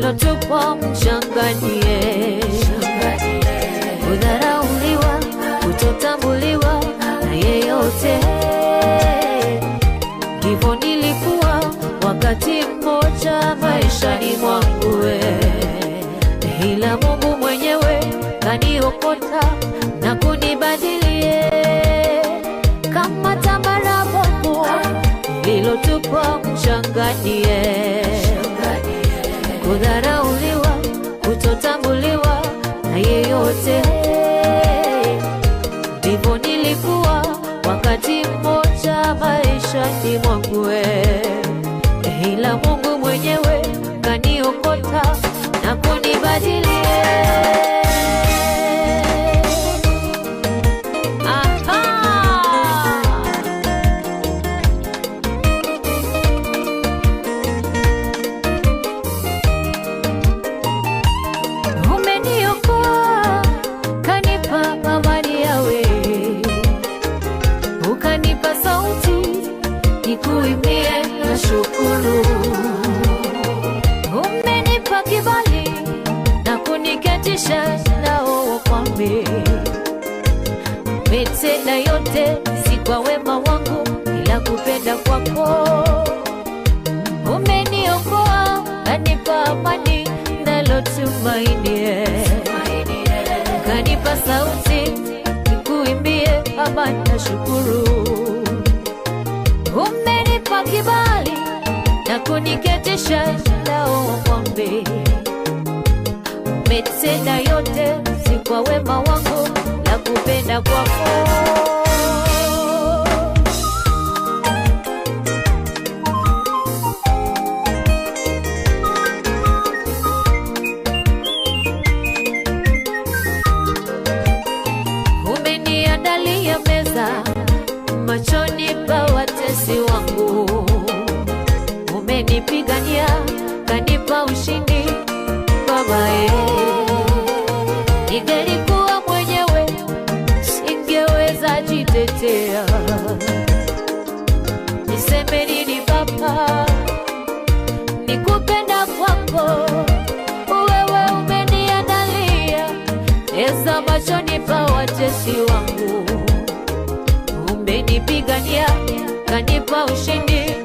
lilotupwa mchanganie, kudharauliwa, kutotambuliwa na yeyote. Ndivyo nilikuwa wakati mmoja maishani mwangu, we. ila Mungu mwenyewe kaniokota na kunibadilie kama tambara bovu lilotupwa mchanganie, kudharauliwa, kutotambuliwa na yeyote. Ndivyo nilikuwa wakati mmoja maishani mwangu, we. ila Mungu mwenyewe kaniokota na kunibadilie. Aha! Umeniokoa, kanipa amani yawe, ukanipa sauti nikuimbie na shukuru. Umenipa kibali na kuniketisha nao wafalme. Umetenda yote si kwa wema wangu, ila kupenda kwako umeniokoa kanipa amani nalotumainie, kanipa sauti nikuimbie amani na shukuru. Umenipa kibali na kuniketisha nao wafalme. Umetenda yote si kwa wema wangu, la kupenda kwako umeniandalia meza machoni pa watesi wangu, umenipigania kanipa ushindi babae. Ningelikuwa mwenyewe singeweza jitetea, niseme nini Baba? Nikupenda kwako wewe umeniandalia eza machoni pa watesi wangu, umenipigania kanipa ushindi